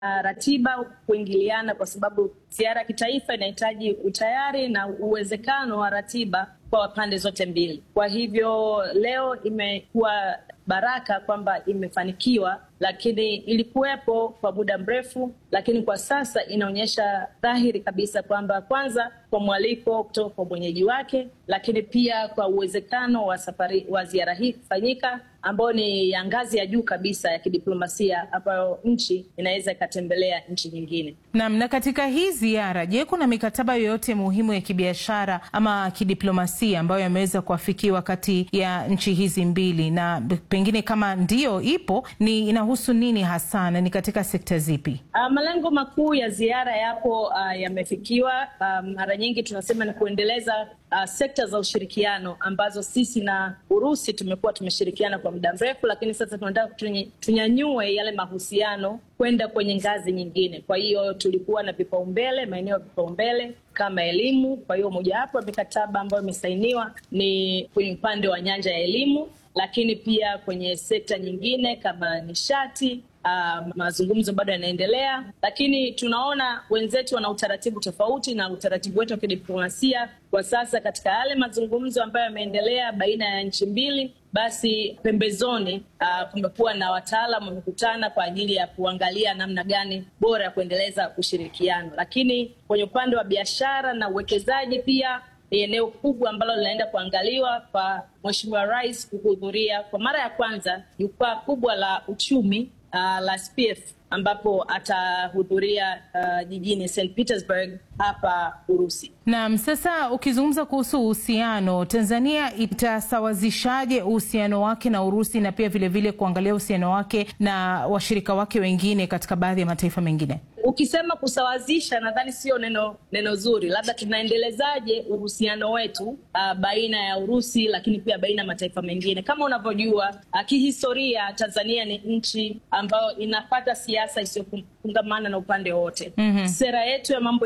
uh, ratiba kuingiliana, kwa sababu ziara ya kitaifa inahitaji utayari na uwezekano wa ratiba kwa pande zote mbili. Kwa hivyo leo imekuwa baraka kwamba imefanikiwa, lakini ilikuwepo kwa muda mrefu, lakini kwa sasa inaonyesha dhahiri kabisa kwamba kwanza kwa mwaliko kutoka kwa mwenyeji wake, lakini pia kwa uwezekano wa safari wa ziara hii kufanyika ambayo ni ya ngazi ya juu kabisa ya kidiplomasia ambayo nchi inaweza ikatembelea nchi nyingine. Naam. Na katika hii ziara, je, kuna mikataba yoyote muhimu ya kibiashara ama kidiplomasia ambayo yameweza kuafikiwa kati ya nchi hizi mbili, na pengine kama ndiyo ipo, ni inahusu nini hasa na ni katika sekta zipi? Uh, malengo makuu ya ziara yapo uh, yamefikiwa. Uh, mara nyingi tunasema ni kuendeleza uh, sekta za ushirikiano ambazo sisi na Urusi tumekuwa tumeshirikiana kwa muda mrefu, lakini sasa tunataka tunyanyue yale mahusiano kwenda kwenye ngazi nyingine. Kwa hiyo tulikuwa na vipaumbele, maeneo ya vipaumbele kama elimu. Kwa hiyo mojawapo ya mikataba ambayo imesainiwa ni kwenye upande wa nyanja ya elimu, lakini pia kwenye sekta nyingine kama nishati. Uh, mazungumzo bado yanaendelea, lakini tunaona wenzetu wana utaratibu tofauti na utaratibu wetu wa kidiplomasia kwa sasa. Katika yale mazungumzo ambayo yameendelea baina ya nchi mbili, basi pembezoni, uh, kumekuwa na wataalamu wamekutana kwa ajili ya kuangalia namna gani bora ya kuendeleza ushirikiano. Lakini kwenye upande wa biashara na uwekezaji pia ni eneo kubwa ambalo linaenda kuangaliwa kwa Mheshimiwa Rais kuhudhuria kwa mara ya kwanza jukwaa kubwa la uchumi Uh, la SPIEF ambapo atahudhuria uh, jijini St Petersburg hapa Urusi. Naam, sasa ukizungumza kuhusu uhusiano, Tanzania itasawazishaje uhusiano wake na Urusi na pia vilevile vile kuangalia uhusiano wake na washirika wake wengine katika baadhi ya mataifa mengine? Ukisema kusawazisha, nadhani sio neno neno zuri, labda tunaendelezaje uhusiano wetu uh, baina ya Urusi lakini pia baina ya mataifa mengine. Kama unavyojua uh, kihistoria Tanzania ni nchi ambayo inapata siasa isiyofungamana na upande wote. mm -hmm. Sera yetu ya mambo